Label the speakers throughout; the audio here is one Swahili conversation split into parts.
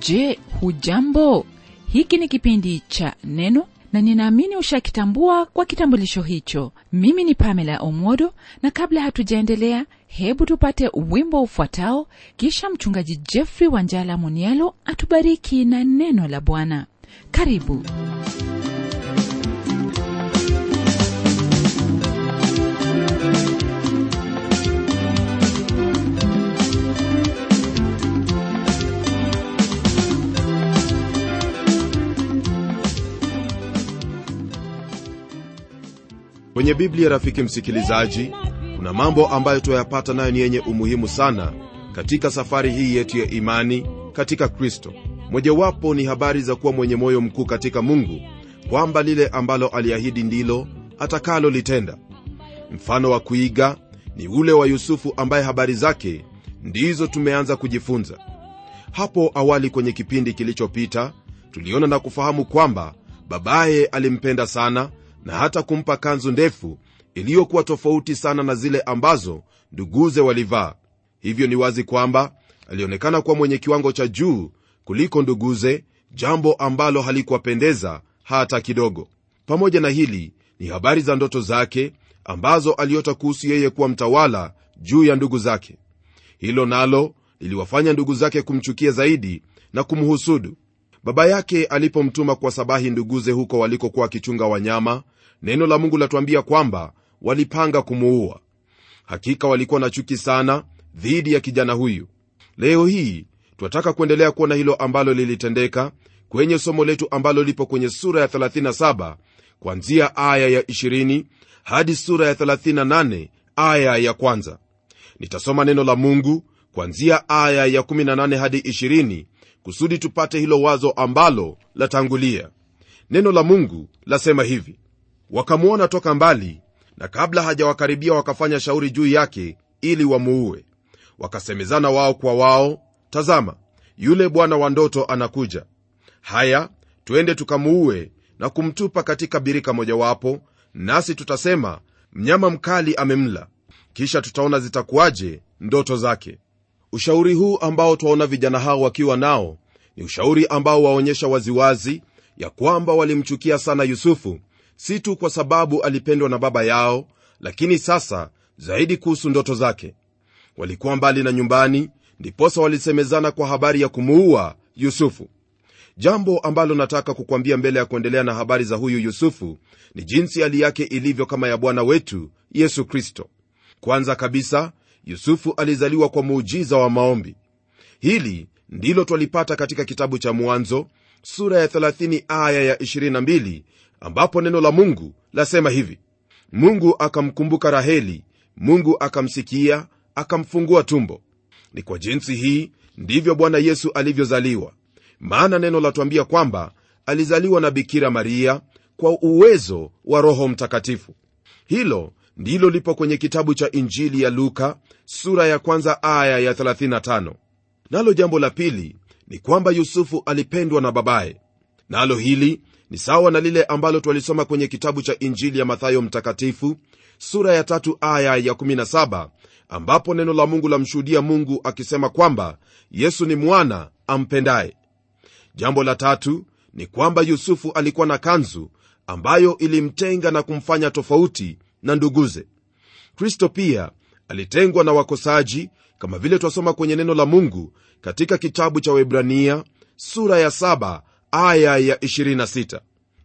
Speaker 1: je hujambo hiki ni kipindi cha neno na ninaamini ushakitambua kwa kitambulisho hicho mimi ni pamela omodo na kabla hatujaendelea hebu tupate wimbo ufuatao kisha mchungaji jeffrey wanjala munialo atubariki na neno la bwana karibu
Speaker 2: kwenye biblia rafiki msikilizaji kuna mambo ambayo tuyapata nayo ni yenye umuhimu sana katika safari hii yetu ya imani katika kristo mojawapo ni habari za kuwa mwenye moyo mkuu katika mungu kwamba lile ambalo aliahidi ndilo atakalolitenda mfano wa kuiga ni ule wa yusufu ambaye habari zake ndizo tumeanza kujifunza hapo awali kwenye kipindi kilichopita tuliona na kufahamu kwamba babaye alimpenda sana na hata kumpa kanzu ndefu iliyokuwa tofauti sana na zile ambazo nduguze walivaa hivyo ni wazi kwamba alionekana kuwa mwenye kiwango cha juu kuliko nduguze jambo ambalo halikuwapendeza hata kidogo pamoja na hili ni habari za ndoto zake ambazo aliota kuhusu yeye kuwa mtawala juu ya ndugu zake hilo nalo liliwafanya ndugu zake kumchukia zaidi na kumhusudu baba yake alipomtuma kwa sabahi nduguze huko walikokuwa wakichunga wanyama neno la mungu latuambia kwamba walipanga kumuua hakika walikuwa na chuki sana dhidi ya kijana huyu leo hii twataka kuendelea kuona hilo ambalo lilitendeka kwenye somo letu ambalo lipo kwenye sura ya 37 kwanzia aya ya 20 hadi sura ya 38 aya ya kwanza nitasoma neno la mungu kwanzia aya ya 18 hadi 20 kusudi tupate hilo wazo ambalo latangulia neno la mungu lasema hivi wakamwona toka mbali na kabla hajawakaribia wakafanya shauri juu yake ili wamuue wakasemezana wao kwa wao tazama yule bwana wa ndoto anakuja haya twende tukamuue na kumtupa katika birika mojawapo nasi tutasema mnyama mkali amemla kisha tutaona zitakuwaje ndoto zake ushauri huu ambao twaona vijana hao wakiwa nao ni ushauri ambao waonyesha waziwazi ya kwamba walimchukia sana yusufu si tu kwa sababu alipendwa na baba yao lakini sasa zaidi kuhusu ndoto zake walikuwa mbali na nyumbani ndiposa walisemezana kwa habari ya kumuua yusufu jambo ambalo nataka kukwambia mbele ya kuendelea na habari za huyu yusufu ni jinsi hali yake ilivyo kama ya bwana wetu yesu kristo kwanza kabisa yusufu alizaliwa kwa muujiza wa maombi hili ndilo twalipata katika kitabu cha mwanzo sura ya 30 aya ya 22 ambapo neno la mungu lasema hivi mungu akamkumbuka raheli mungu akamsikia akamfungua tumbo ni kwa jinsi hii ndivyo bwana yesu alivyozaliwa maana neno latwambia kwamba alizaliwa na bikira maria kwa uwezo wa roho mtakatifu hilo ndilo lipo kwenye kitabu cha injili ya luka sura ya kwanza aya ya 35 nalo jambo la pili ni kwamba yusufu alipendwa na babaye nalo hili ni sawa na lile ambalo twalisoma kwenye kitabu cha injili ya mathayo mtakatifu sura ya tatu aya ya 17 ambapo neno la mungu lamshuhudia mungu akisema kwamba yesu ni mwana ampendaye jambo la tatu ni kwamba yusufu alikuwa na kanzu ambayo ilimtenga na kumfanya tofauti na nduguze kristo pia alitengwa na wakosaji kama vile twasoma kwenye neno la mungu katika kitabu cha webrania sura ya 7 aya ya 26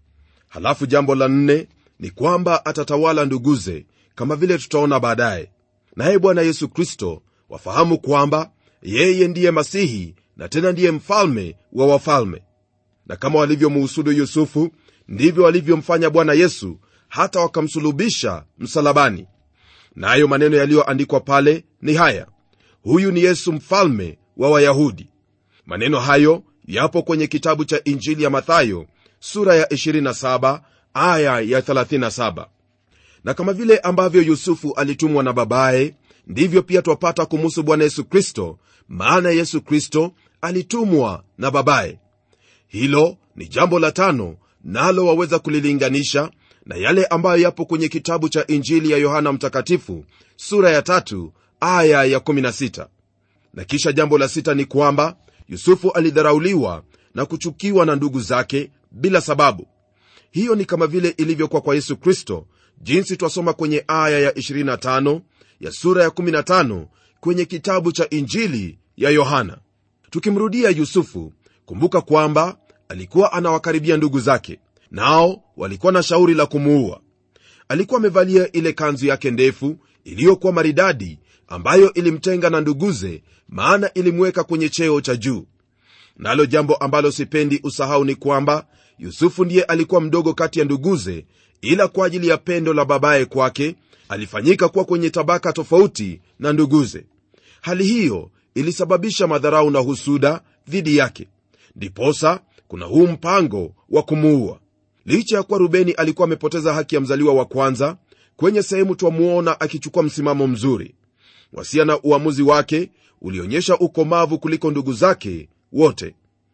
Speaker 2: halafu jambo la nne ni kwamba atatawala nduguze kama vile tutaona baadaye naye bwana yesu kristo wafahamu kwamba yeye ndiye masihi na tena ndiye mfalme wa wafalme na kama walivyomuhusudu yusufu ndivyo walivyomfanya bwana yesu hata wakamsulubisha msalabani nayo na maneno yaliyoandikwa pale ni haya huyu ni yesu mfalme wa wayahudi maneno hayo yapo kwenye kitabu cha injili ya mathayo sura ya 27 aya ya 37 na kama vile ambavyo yusufu alitumwa na babaye ndivyo pia twapata kumuhusu bwana yesu kristo maana yesu kristo alitumwa na babaye hilo ni jambo la tano nalo waweza kulilinganisha na yale ambayo yapo kwenye kitabu cha injili ya yohana mtakatifu sura ya tatu aya ya 16 na kisha jambo la sita ni kwamba yusufu alidharauliwa na kuchukiwa na ndugu zake bila sababu hiyo ni kama vile ilivyokuwa kwa yesu kristo jinsi twasoma kwenye aya ya 25 ya sura ya 15 kwenye kitabu cha injili ya yohana tukimrudia yusufu kumbuka kwamba alikuwa anawakaribia ndugu zake nao walikuwa na shauri la kumuua alikuwa amevalia ile kanzu yake ndefu iliyokuwa maridadi ambayo ilimtenga na nduguze maana ilimweka kwenye cheo cha juu nalo jambo ambalo sipendi usahau ni kwamba yusufu ndiye alikuwa mdogo kati ya nduguze ila kwa ajili ya pendo la babaye kwake alifanyika kuwa kwenye tabaka tofauti na nduguze hali hiyo ilisababisha madharau na husuda dhidi yake ndiposa kuna huu mpango wa kumuua licha ya kuwa rubeni alikuwa amepoteza haki ya mzaliwa wa kwanza kwenye sehemu twamuona akichukua msimamo mzuri wasia na uamuzi wake ulionyesha ukomavu kuliko ndugu zake wote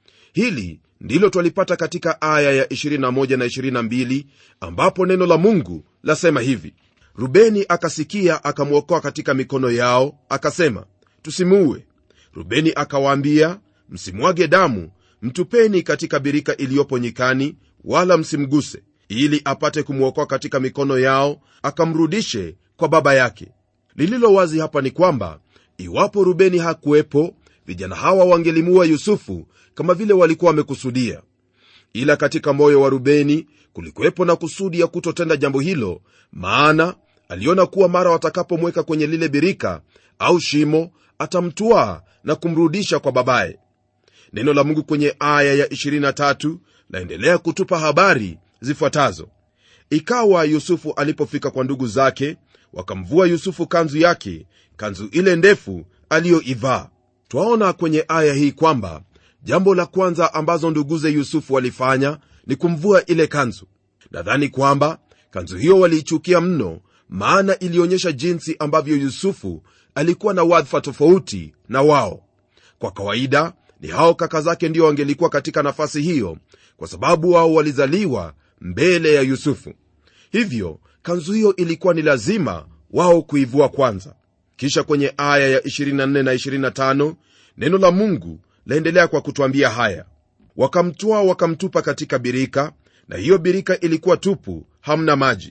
Speaker 2: hili ndilo twalipata katika aya ya 21 na 22 ambapo neno la mungu lasema hivi rubeni akasikia akamwokoa katika mikono yao akasema tusimuue rubeni akawaambia msimwage damu mtupeni katika birika iliyopo nyikani wala msimguse ili apate kumwokoa katika mikono yao akamrudishe kwa baba yake lililo wazi hapa ni kwamba iwapo rubeni hakuwepo vijana hawa wangelimua yusufu kama vile walikuwa wamekusudia ila katika moyo wa rubeni kulikuwepo na kusudi ya kutotenda jambo hilo maana aliona kuwa mara watakapomweka kwenye lile birika au shimo atamtwaa na kumrudisha kwa babaye neno la mungu kwenye aya ya 23 laendelea kutupa habari zifuatazo ikawa yusufu alipofika kwa ndugu zake wakamvua yusufu kanzu yake kanzu ile ndefu aliyoivaa twaona kwenye aya hii kwamba jambo la kwanza ambazo nduguze yusufu walifanya ni kumvua ile kanzu nadhani kwamba kanzu hiyo waliichukia mno maana ilionyesha jinsi ambavyo yusufu alikuwa na wadhifa tofauti na wao kwa kawaida ni hao kaka zake ndio wangelikuwa katika nafasi hiyo kwa sababu wao walizaliwa mbele ya yusufu hivyo kanzu hiyo ilikuwa ni lazima wao kuivua kwanza kisha kwenye aya ya 24 na 25 neno la mungu laendelea kwa kutwambia haya wakamtwaa wakamtupa katika birika na hiyo birika ilikuwa tupu hamna maji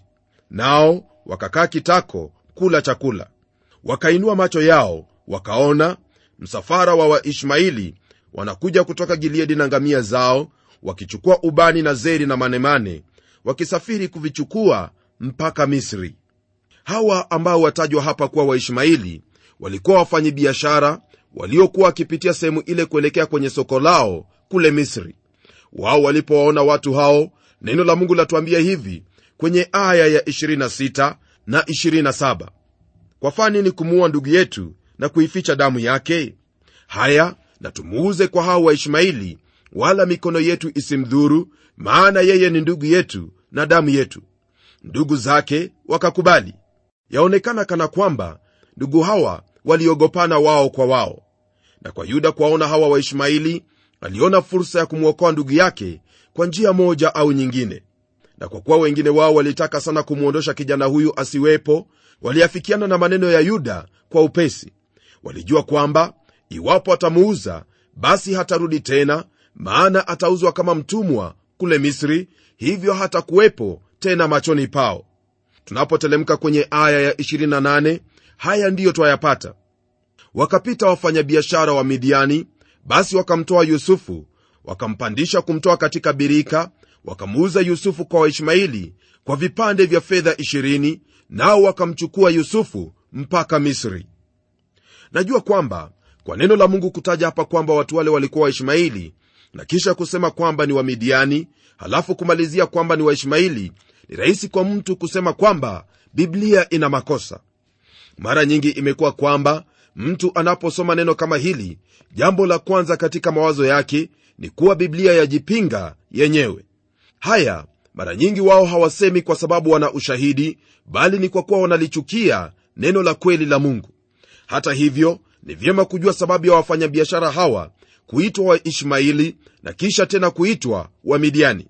Speaker 2: nao wakakaa kitako kula chakula wakainua macho yao wakaona msafara wa waishmaili wanakuja kutoka gileadi na ngamia zao wakichukua ubani na zeri na manemane wakisafiri kuvichukua mpaka misri hawa ambao watajwa hapa kuwa waishmaili walikuwa wafanyibiashara waliokuwa wakipitia sehemu ile kuelekea kwenye soko lao kule misri wao walipowaona watu hao neno la mungu latuambia hivi kwenye aya ya 26 na 27 kwafaa nini kumuua ndugu yetu na kuificha damu yake haya na tumuuze kwa hao waishmaili wala mikono yetu isimdhuru maana yeye ni ndugu yetu na damu yetu ndugu zake wakakubali yaonekana kana kwamba ndugu hawa waliogopana wao kwa wao na kwa yuda kuwaona hawa waishmaili aliona fursa ya kumwokoa ndugu yake kwa njia moja au nyingine na kwa kuwa wengine wao walitaka sana kumwondosha kijana huyu asiwepo waliafikiana na maneno ya yuda kwa upesi walijua kwamba iwapo atamuuza basi hatarudi tena maana atauzwa kama mtumwa kule misri hivyo hatakuwepo tena machoni pao tunapotelemka kwenye aya ya 28 haya ndiyo twayapata wakapita wafanyabiashara wa midiani basi wakamtoa yusufu wakampandisha kumtoa katika birika wakamuuza yusufu kwa waishmaili kwa vipande vya fedha 20 nao wakamchukua yusufu mpaka misri najua kwamba kwa neno la mungu kutaja hapa kwamba watu wale walikuwa waishmaili na kisha kusema kwamba ni wamidiani halafu kumalizia kwamba ni waishmaili ni rahisi kwa mtu kusema kwamba biblia ina makosa mara nyingi imekuwa kwamba mtu anaposoma neno kama hili jambo la kwanza katika mawazo yake ni kuwa biblia yajipinga yenyewe haya mara nyingi wao hawasemi kwa sababu wana ushahidi bali ni kwa kuwa wanalichukia neno la kweli la mungu hata hivyo ni vyema kujua sababu ya wafanyabiashara hawa kuitwa waishmaili na kisha tena kuitwa wamidiani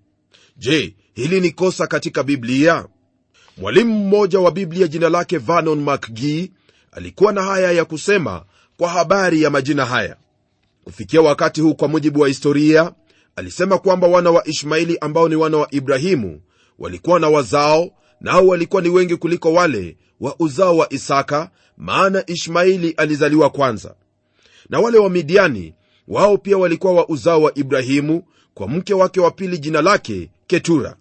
Speaker 2: je hili ni kosa katika biblia mwalimu mmoja wa biblia jina lake vanon mcgee alikuwa na haya ya kusema kwa habari ya majina haya kufikia wakati huu kwa mujibu wa historia alisema kwamba wana wa ishmaeli ambao ni wana wa ibrahimu walikuwa na wazao nao walikuwa ni wengi kuliko wale wa uzao wa isaka maana ishmaeli alizaliwa kwanza na wale wa midiani wao pia walikuwa wa uzao wa ibrahimu kwa mke wake wa pili jina lake ketura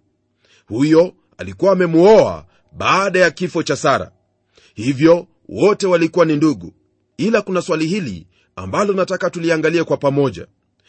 Speaker 2: huyo alikuwa amemuoa baada ya kifo cha sara hivyo wote walikuwa ni ndugu ila kuna swali hili ambalo nataka tuliangalie kwa pamoja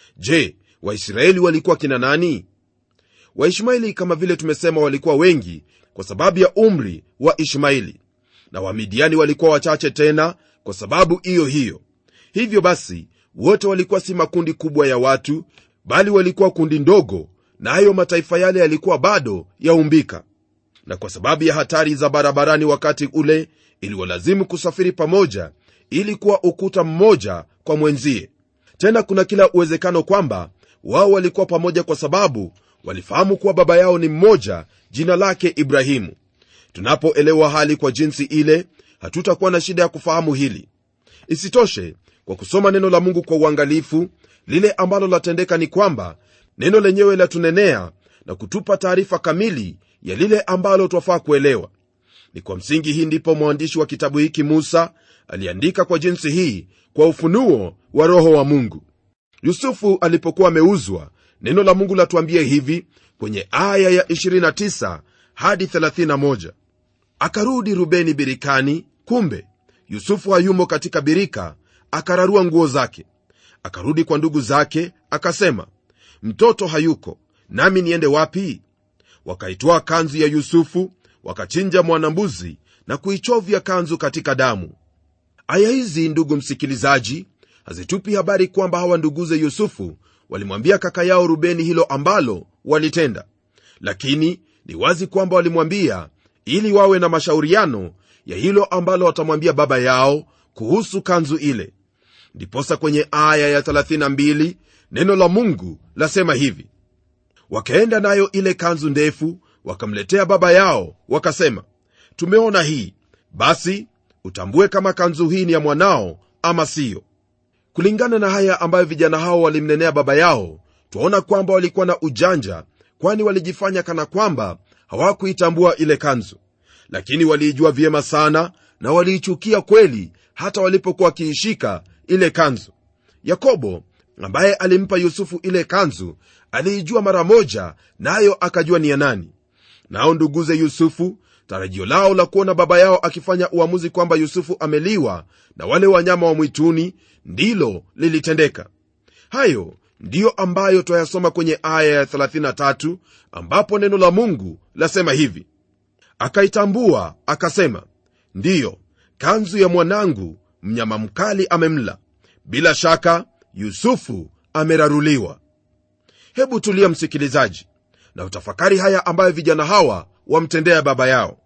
Speaker 2: je waisraeli walikuwa kina nani waishmaeli kama vile tumesema walikuwa wengi kwa sababu ya umri wa ishmaeli na wamidiani walikuwa wachache tena kwa sababu hiyo hiyo hivyo basi wote walikuwa si makundi kubwa ya watu bali walikuwa kundi ndogo nayo na mataifa yale yalikuwa bado yaumbika na kwa sababu ya hatari za barabarani wakati ule iliwalazimu kusafiri pamoja ili kuwa ukuta mmoja kwa mwenzie tena kuna kila uwezekano kwamba wao walikuwa pamoja kwa sababu walifahamu kuwa baba yao ni mmoja jina lake ibrahimu tunapoelewa hali kwa jinsi ile hatutakuwa na shida ya kufahamu hili isitoshe kwa kusoma neno la mungu kwa uangalifu lile ambalo latendeka ni kwamba neno lenyewe latunenea na kutupa taarifa kamili ya lile ambalo twafaa kuelewa ni kwa msingi hii ndipo mwandishi wa kitabu hiki musa aliandika kwa jinsi hii kwa ufunuo wa roho wa mungu yusufu alipokuwa ameuzwa neno la mungu latuambia hivi kwenye aya ya 29 hadi 31 akarudi rubeni birikani kumbe yusufu hayumo katika birika akararua nguo zake akarudi kwa ndugu zake akasema mtoto hayuko nami niende wapi wakaitwaa kanzu ya yusufu wakachinja mwanambuzi na kuichovya kanzu katika damu aya hizi ndugu msikilizaji hazitupi habari kwamba hawa nduguze yusufu walimwambia kaka yao rubeni hilo ambalo walitenda lakini ni wazi kwamba walimwambia ili wawe na mashauriano ya hilo ambalo watamwambia baba yao kuhusu kanzu ile ndiposa kwenye aya ya 32 neno la mungu lasema hivi wakaenda nayo ile kanzu ndefu wakamletea baba yao wakasema tumeona hii basi utambue kama kanzu hii ni ya mwanao ama siyo kulingana na haya ambayo vijana hao walimnenea baba yao twaona kwamba walikuwa na ujanja kwani walijifanya kana kwamba hawakuitambua ile kanzu lakini waliijua vyema sana na waliichukia kweli hata walipokuwa wakiishika ile kanzu yakobo ambaye alimpa yusufu ile kanzu aliijua mara moja nayo na akajua ni ya nani nao nduguze yusufu tarajio lao la kuona baba yao akifanya uamuzi kwamba yusufu ameliwa na wale wanyama wa mwituni ndilo lilitendeka hayo ndiyo ambayo twayasoma kwenye aya ya 33 ambapo neno la mungu lasema hivi akaitambua akasema ndiyo kanzu ya mwanangu mnyama mkali amemla bila shaka yusufu ameraruliwa hebu tulia msikilizaji na utafakari haya ambayo vijana hawa wamtendea baba yao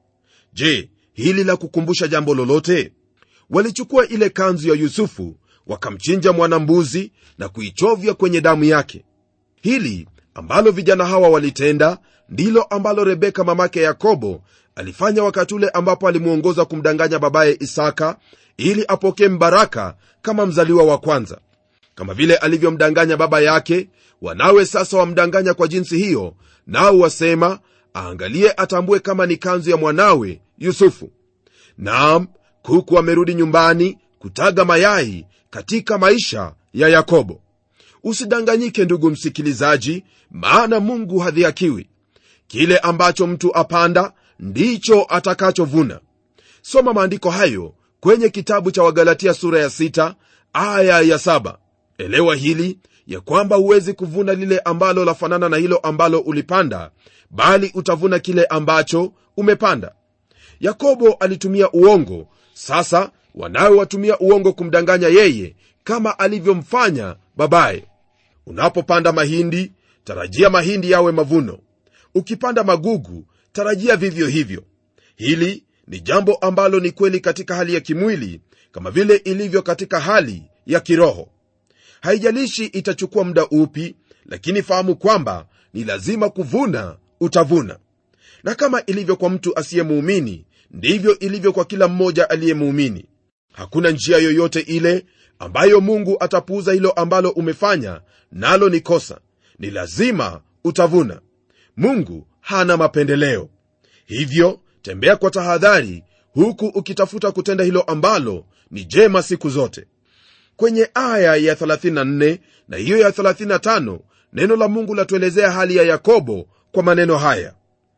Speaker 2: je hili la kukumbusha jambo lolote walichukua ile kanzu ya yusufu wakamchinja mwanambuzi na kuichovya kwenye damu yake hili ambalo vijana hawa walitenda ndilo ambalo rebeka mamake yakobo alifanya wakati ule ambapo alimwongoza kumdanganya babaye isaka ili apokee mbaraka kama mzaliwa wa kwanza kama vile alivyomdanganya baba yake wanawe sasa wamdanganya kwa jinsi hiyo nao wasema aangalie atambue kama ni kanzu ya mwanawe yusufu naam kuku amerudi nyumbani kutaga mayai katika maisha ya yakobo usidanganyike ndugu msikilizaji maana mungu hadhiakiwi kile ambacho mtu apanda ndicho atakachovuna soma maandiko hayo kwenye kitabu cha wagalatia sura ya 6 aya ya 7 elewa hili ya kwamba huwezi kuvuna lile ambalo lafanana na hilo ambalo ulipanda bali utavuna kile ambacho umepanda yakobo alitumia uongo sasa wanawe watumia uongo kumdanganya yeye kama alivyomfanya babaye unapopanda mahindi tarajia mahindi yawe mavuno ukipanda magugu tarajia vivyo hivyo hili ni jambo ambalo ni kweli katika hali ya kimwili kama vile ilivyo katika hali ya kiroho haijalishi itachukua muda upi lakini fahamu kwamba ni lazima kuvuna utavuna na kama ilivyo kwa mtu asiyemuumini ndivyo ilivyo kwa kila mmoja aliyemuumini hakuna njia yoyote ile ambayo mungu atapuuza hilo ambalo umefanya nalo ni kosa ni lazima utavuna mungu hana mapendeleo hivyo tembea kwa tahadhari huku ukitafuta kutenda hilo ambalo ni jema siku zote kwenye aya ya 34 na hiyo ya 35 neno la mungu latuelezea hali ya yakobo kwa maneno haya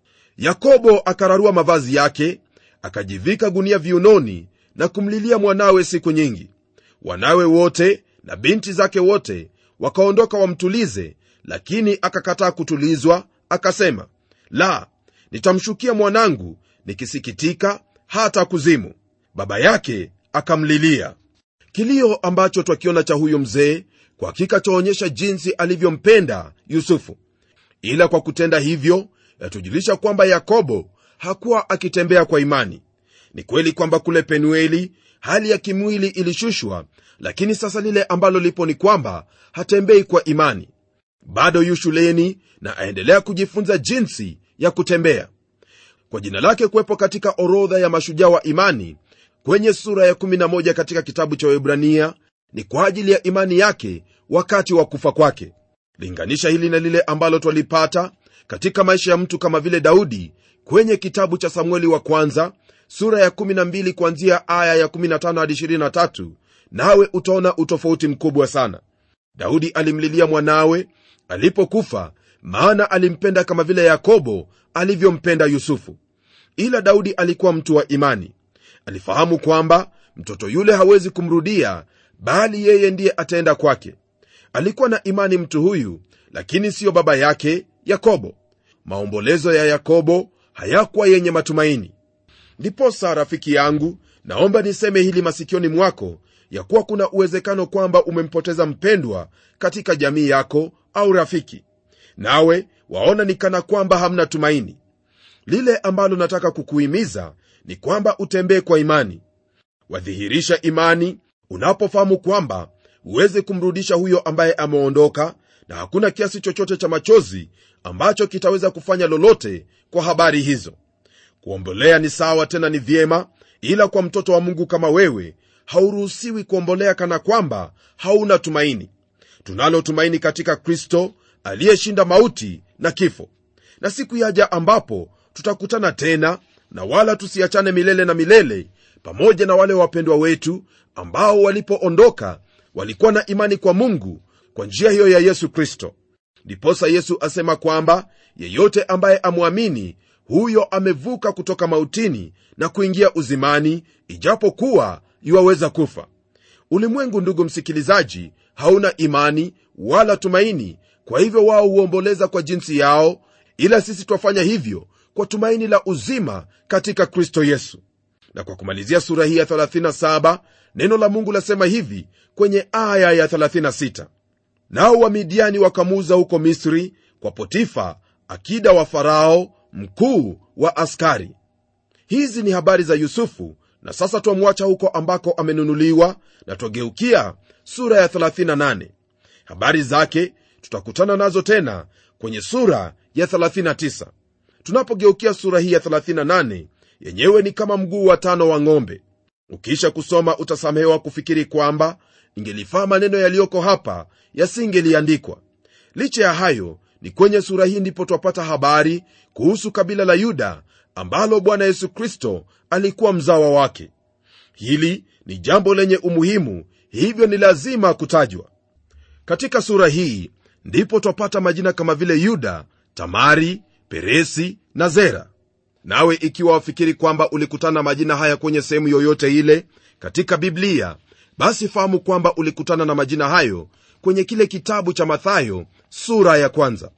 Speaker 2: yakobo akararua mavazi yake akajivika gunia viunoni na kumlilia mwanawe siku nyingi wanawe wote na binti zake wote wakaondoka wamtulize lakini akakataa kutulizwa akasema la nitamshukia mwanangu nikisikitika hata kuzimu baba yake akamlilia kilio ambacho twakiona cha huyo mzee kwa hakika chaonyesha jinsi alivyompenda yusufu ila kwa kutenda hivyo yatujulisha kwamba yakobo hakuwa akitembea kwa imani ni kweli kwamba kule penueli hali ya kimwili ilishushwa lakini sasa lile ambalo lipo ni kwamba hatembei kwa imani bado yu shuleni na aendelea kujifunza jinsi ya kutembea kwa jina lake kuwepo katika orodha ya mashujaa wa imani kwenye sura ya 11 katika kitabu cha webrania ni kwa ajili ya imani yake wakati wa kufa kwake linganisha hili na lile ambalo twalipata katika maisha ya mtu kama vile daudi kwenye kitabu cha samueli wa kwanza sura ya 12 kuanzia aya ya 15 hadi 23 nawe utaona utofauti mkubwa sana daudi alimlilia mwanawe alipokufa maana alimpenda kama vile yakobo alivyompenda yusufu ila daudi alikuwa mtu wa imani alifahamu kwamba mtoto yule hawezi kumrudia bali yeye ndiye ataenda kwake alikuwa na imani mtu huyu lakini siyo baba yake yakobo maombolezo ya yakobo hayakuwa yenye matumaini ndiposa rafiki yangu naomba niseme hili masikioni mwako ya kuwa kuna uwezekano kwamba umempoteza mpendwa katika jamii yako au rafiki nawe waona ni kana kwamba hamna tumaini lile ambalo nataka kukuhimiza ni kwamba utembee kwa imani wadhihirisha imani unapofahamu kwamba huwezi kumrudisha huyo ambaye ameondoka na hakuna kiasi chochote cha machozi ambacho kitaweza kufanya lolote kwa habari hizo kuombolea ni sawa tena ni vyema ila kwa mtoto wa mungu kama wewe hauruhusiwi kuombolea kana kwamba hauna tumaini tunalo tumaini katika kristo aliyeshinda mauti na kifo na siku yaja ambapo tutakutana tena na wala tusiachane milele na milele pamoja na wale wapendwa wetu ambao walipoondoka walikuwa na imani kwa mungu kwa njia hiyo ya yesu kristo ndiposa yesu asema kwamba yeyote ambaye amwamini huyo amevuka kutoka mautini na kuingia uzimani ijapokuwa yuwaweza kufa ulimwengu ndugu msikilizaji hauna imani wala tumaini kwa hivyo wao huomboleza kwa jinsi yao ila sisi twafanya hivyo kwa tumaini la uzima katika kristo yesu na kwa kumalizia sura hii ya 37 neno la mungu lasema hivi kwenye aya ya 36 nao wamidiani wakamuuza huko misri kwa potifa akida wa farao mkuu wa askari hizi ni habari za yusufu na sasa twamwacha huko ambako amenunuliwa na twageukia sura ya 38 habari zake tutakutana nazo tena kwenye sura ya 39 tunapogeukia sura hii ya 38 yenyewe ni kama mguu wa tano wa ng'ombe ukiisha kusoma utasamehewa kufikiri kwamba ingelifaa maneno yaliyoko hapa yasingeliandikwa licha ya hayo ni kwenye sura hii ndipo twapata habari kuhusu kabila la yuda ambalo bwana yesu kristo alikuwa mzawa wake hili ni jambo lenye umuhimu hivyo ni lazima kutajwa katika sura hii ndipo twapata majina kama vile yuda tamari peresi na zera nawe ikiwa wafikiri kwamba ulikutana majina haya kwenye sehemu yoyote ile katika biblia basi fahamu kwamba ulikutana na majina hayo kwenye kile kitabu cha mathayo sura ya kwanza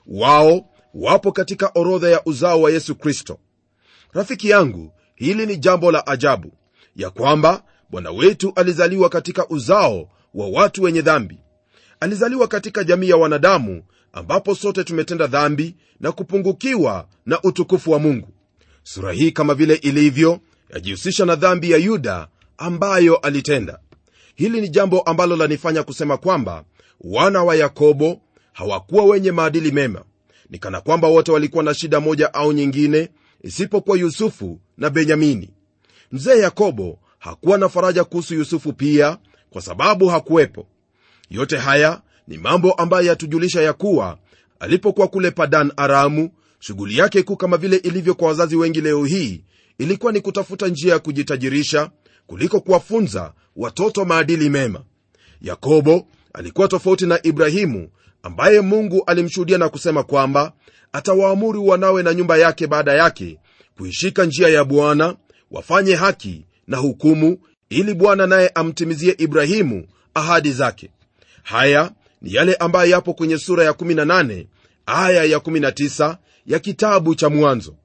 Speaker 2: wao wapo katika orodha ya uzao wa yesu kristo rafiki yangu hili ni jambo la ajabu ya kwamba bwana wetu alizaliwa katika uzao wa watu wenye dhambi alizaliwa katika jamii ya wanadamu ambapo sote tumetenda dhambi na kupungukiwa na utukufu wa mungu sura hii kama vile ilivyo yajihusisha na dhambi ya yuda ambayo alitenda hili ni jambo ambalo lanifanya kusema kwamba wana wa yakobo hawakuwa wenye maadili mema ni kana kwamba wote walikuwa na shida moja au nyingine isipokuwa yusufu na benyamini mzee yakobo hakuwa na faraja kuhusu yusufu pia kwa sababu hakuwepo yote haya ni mambo ambayo yatujulisha ya kuwa alipokuwa kule padan aramu shughuli yake kuu kama vile ilivyo kwa wazazi wengi leo hii ilikuwa ni kutafuta njia ya kujitajirisha kuliko kuwafunza watoto maadili mema yakobo alikuwa tofauti na ibrahimu ambaye mungu alimshuhudia na kusema kwamba atawaamuru wanawe na nyumba yake baada yake kuishika njia ya bwana wafanye haki na hukumu ili bwana naye amtimizie ibrahimu ahadi zake haya ni yale ambayo yapo kwenye sura ya 18 aya ya 19 ya kitabu cha mwanzo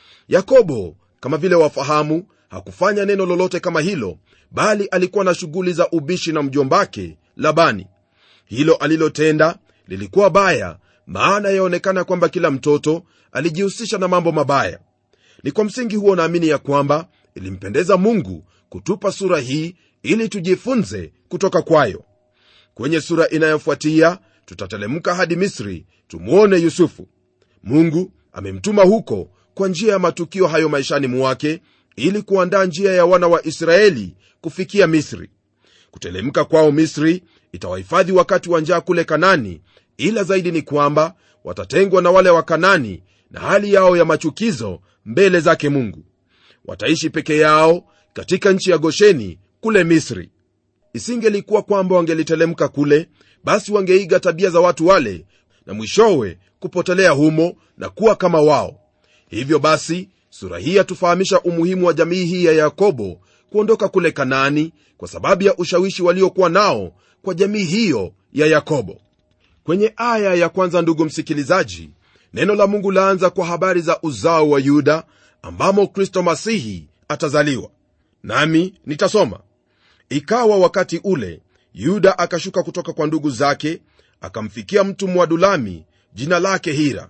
Speaker 2: yakobo kama vile wafahamu hakufanya neno lolote kama hilo bali alikuwa na shughuli za ubishi na mjombake labani hilo alilotenda lilikuwa baya maana yaonekana kwamba kila mtoto alijihusisha na mambo mabaya ni kwa msingi huo naamini ya kwamba ilimpendeza mungu kutupa sura hii ili tujifunze kutoka kwayo kwenye sura inayofuatia tutatelemka hadi misri tumwone yusufu mungu amemtuma huko kwa njia ya matukio hayo maishani mwake ili kuandaa njia ya wana wa israeli kufikia misri kutelemka kwao misri itawahifadhi wakati wa njaa kule kanani ila zaidi ni kwamba watatengwa na wale wa kanani na hali yao ya machukizo mbele zake mungu wataishi peke yao katika nchi ya gosheni kule misri isingelikuwa kwamba wangelitelemka kule basi wangeiga tabia za watu wale na mwishowe kupotelea humo na kuwa kama wao hivyo basi sura hii yatufahamisha umuhimu wa jamii hii ya yakobo kuondoka kule kanaani kwa sababu ya ushawishi waliokuwa nao kwa jamii hiyo ya yakobo kwenye aya ya kwanza ndugu msikilizaji neno la mungu laanza kwa habari za uzao wa yuda ambamo kristo masihi atazaliwa nami nitasoma ikawa wakati ule yuda akashuka kutoka kwa ndugu zake akamfikia mtu mwadulami jina lake hira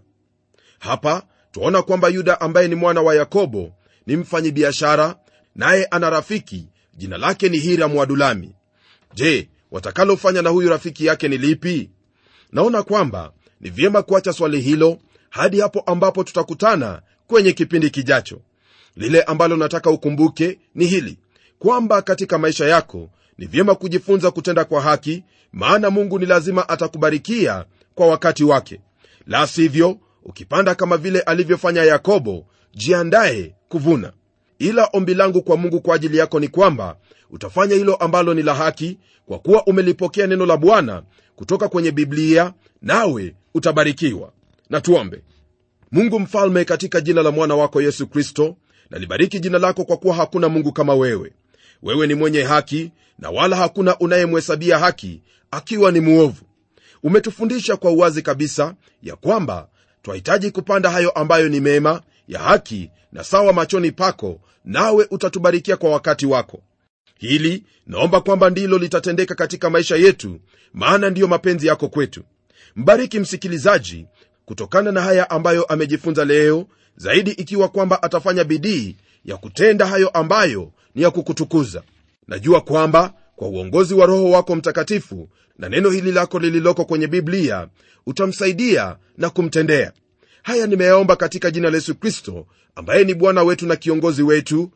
Speaker 2: hapa twaona kwamba yuda ambaye ni mwana wa yakobo ni mfanyibiashara naye ana rafiki jina lake ni hira mwadulami je watakalofanya na huyu rafiki yake ni lipi naona kwamba ni vyema kuacha swali hilo hadi hapo ambapo tutakutana kwenye kipindi kijacho lile ambalo nataka ukumbuke ni hili kwamba katika maisha yako ni vyema kujifunza kutenda kwa haki maana mungu ni lazima atakubarikia kwa wakati wake la sivyo ukipanda kama vile alivyofanya yakobo jiandaye kuvuna ila ombi langu kwa mungu kwa ajili yako ni kwamba utafanya hilo ambalo ni la haki kwa kuwa umelipokea neno la bwana kutoka kwenye biblia nawe utabarikiwa na tuombe mungu mfalme katika jina la mwana wako yesu kristo nalibariki jina lako kwa kuwa hakuna mungu kama wewe wewe ni mwenye haki na wala hakuna unayemhesabia haki akiwa ni muovu umetufundisha kwa uwazi kabisa ya kwamba twahitaji kupanda hayo ambayo ni mema ya haki na sawa machoni pako nawe utatubarikia kwa wakati wako hili naomba kwamba ndilo litatendeka katika maisha yetu maana ndiyo mapenzi yako kwetu mbariki msikilizaji kutokana na haya ambayo amejifunza leo zaidi ikiwa kwamba atafanya bidii ya kutenda hayo ambayo ni ya kukutukuza najua kwamba kwa uongozi wa roho wako mtakatifu na neno hili lako lililoko kwenye biblia utamsaidia na kumtendea haya nimeyaomba katika jina la yesu kristo ambaye ni bwana wetu na kiongozi wetu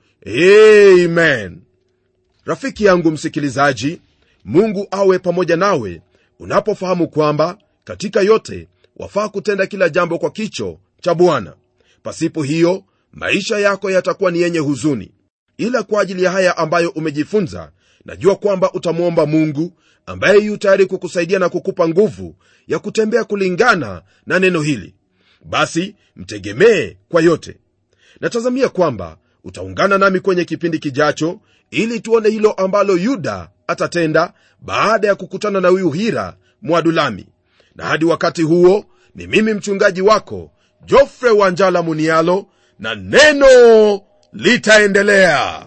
Speaker 2: amen rafiki yangu msikilizaji mungu awe pamoja nawe unapofahamu kwamba katika yote wafaa kutenda kila jambo kwa kicho cha bwana pasipo hiyo maisha yako yatakuwa ni yenye huzuni ila kwa ajili ya haya ambayo umejifunza najua kwamba utamwomba mungu ambaye yu tayari kukusaidia na kukupa nguvu ya kutembea kulingana na neno hili basi mtegemee kwa yote natazamia kwamba utaungana nami kwenye kipindi kijacho ili tuone hilo ambalo yuda atatenda baada ya kukutana na huyu hira mwadulami na hadi wakati huo ni mimi mchungaji wako jofre wanjala munialo na neno litaendelea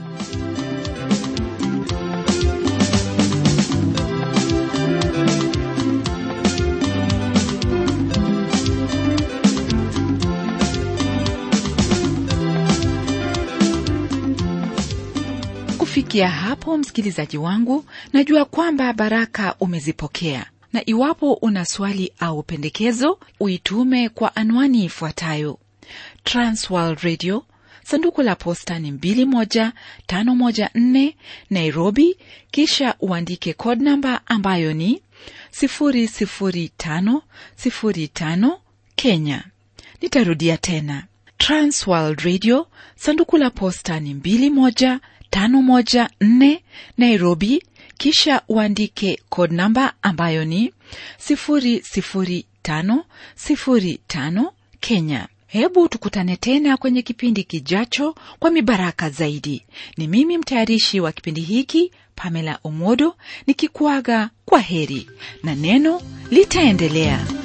Speaker 1: kufikia hapo msikilizaji wangu najua kwamba baraka umezipokea na iwapo una swali au pendekezo uitume kwa anwani ifuatayo transworld radio sanduku la posta ni 21514 nairobi kisha uandike code namba ambayo ni 00505 kenya nitarudia tena transworld radio sanduku la posta ni 21514 nairobi kisha uandike code namba ambayo ni 00505 kenya hebu tukutane tena kwenye kipindi kijacho kwa mibaraka zaidi ni mimi mtayarishi wa kipindi hiki pamela omodo nikikuaga kwa heri na neno litaendelea